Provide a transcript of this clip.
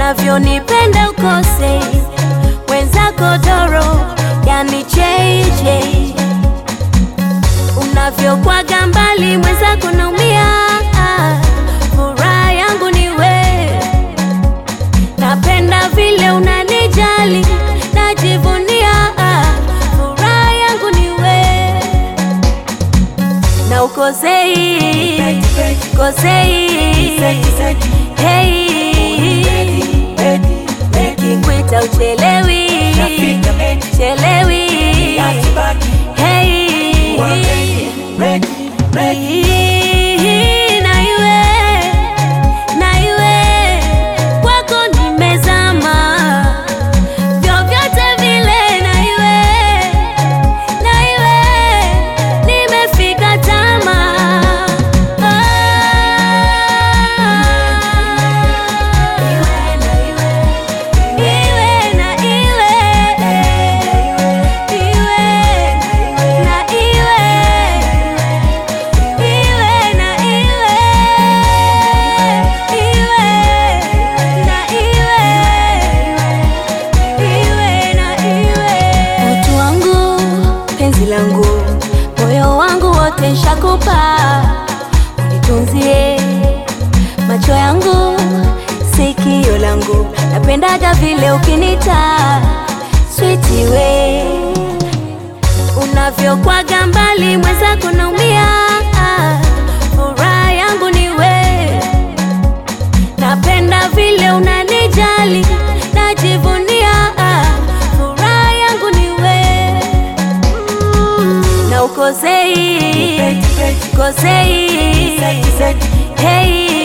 unavyonipenda ukose wenzako doro, yani JJ, unavyokwaga mbali mwenzako naumia, furaha yangu ni we, napenda vile unanijali, najivunia, furaha yangu ni we, na ukosei kosei, hey, nikikwita uchelewi, chelewi, hey, na iwe na iwe kwako nimezama, vyovyote vile, na iwe na iwe nimefika tama iwe na iwe iwe na iwe iwe na iwe iwe na iwe iwe na iwe utu wangu penzi langu moyo wangu wote nshakupa unitunzie macho yangu sikio langu napendaga vile ukinita switi we unavyokwaga mbali mwenzako naumia furaha yangu ni we napenda vile unanijali najivunia furaha yangu ni we na ukosei kosei hey